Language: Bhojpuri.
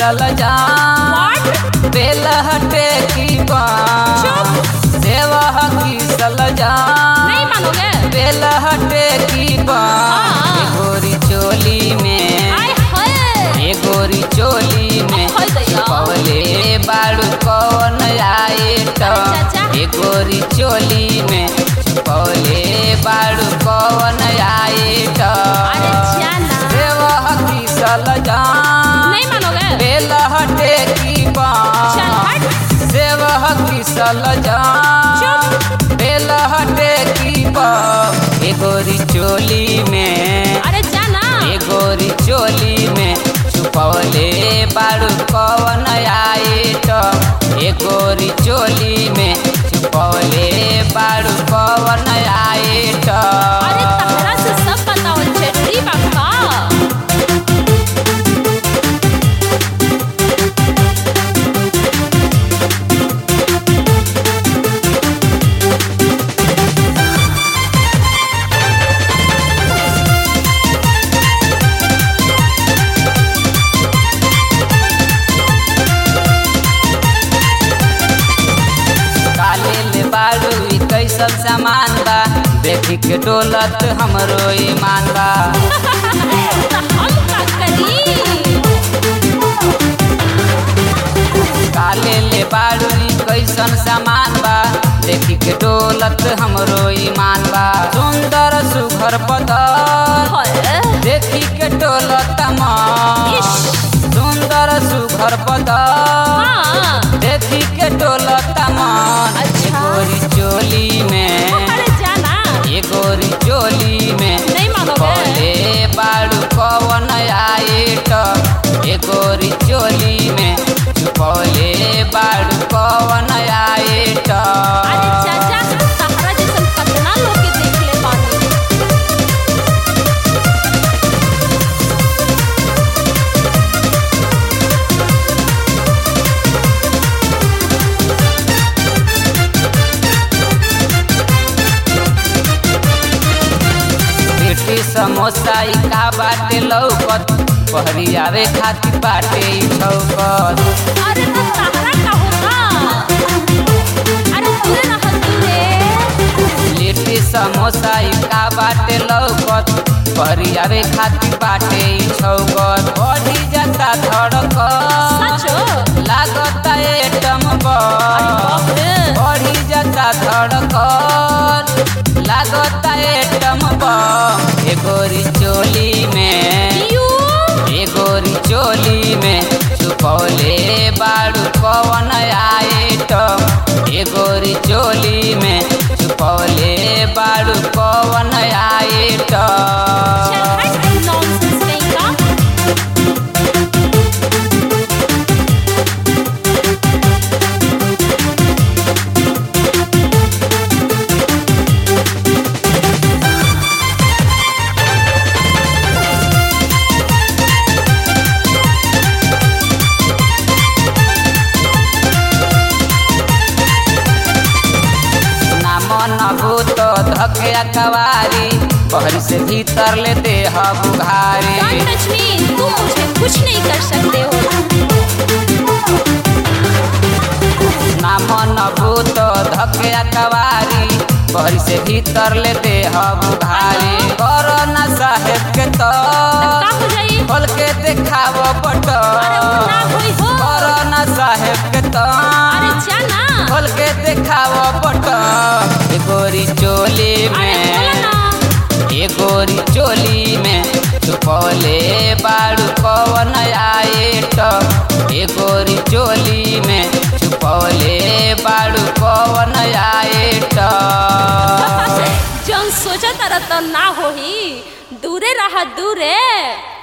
चलल जा बेल हटे की बाँ देवह की सल जा नहीं मानोगे बेल हटे की बाँ हाँ। ए गोरी चोली में आय हाय ए गोरी चोली में हाय दैया पवले बाड़ू कौन आए तो अरे चाचा। ए गोरी चोली में पवले बाड़ू कौन आए तो अरे जाना देवह की सल जा नहीं मानोगे बेल हटे की चल बाँ हट देवह की सल जा चुप बेल हटे की बाँ ए गोरी चोली में अरे जाना ए गोरी चोली में छुपवले बाड़ू कवन आए तो ए गोरी चोली में छुपवले बाड़ू कवन आए तो अरे तहरा से सब बताओ जरूरी बाका काले ले बाड़ू ई कैसन सामान बा देखी के डोलत हमरो ईमान बा तो हम का करी काले ले बाड़ू ई कैसन सामान बा देखी के डोलत हमरो ईमान बा सुंदर सुघर बदल हाय देखी के डोलत मन इश। सुंदर सुघर बदल हाँ देखी के डोलत मन अच्छा। ए गोरी चोली में अरे जाना ए गोरी चोली में नहीं मानोगे पले बाड़ू कवन आए तो ए गोरी चोली में छुपौले बाड़ू कवन आए तो अरे चाचा तहरा जैसन कितना लोग के देख ले बानी लिट्टी समोसा ई का बाटे लौकत पहरी आवे खातिर बाटे ई छौकत अरे तो तहरा का होगा अरे दूरे रह दूरे लिट्टी समोसा ई का बाटे लौकत पहरी आवे खातिर बाटे ई छौकत बढ़ी जाता धड़कत सचो लागत एटम अरे बम बाप रे बढ़ी जाता धड़कत लागत एटम बम ए गोरी चोली में यू ए गोरी चोली में छुपौले बाड़ू कवन आए टम ए गोरी चोली में छुपौले बाड़ू कवन आए चल टम हट नॉनसेंस कहीं का ना मन भूत धके कवारी बहरी से भीतर ले दे बुघारी डोंट टच मी तुम मुझे कुछ नहीं कर सकते हो ना मन भूत धके कवारी बहरी से भीतर ले दे बुघारी कोरोना साहेब के तो का हो जाई खोल के देखाव बट अरे वो ना होई हो कोरोना साहेब के तो अरे जाना खोल के देखाव बट ए गोरी चोली अरे बोला में ना ए गोरी चोली में छुपौले बाड़ू कवन आए तो ए गोरी चोली में छुपौले बाड़ू कवन आए तो जौन सोचा तारा तो ना होही दूरे रहा दूरे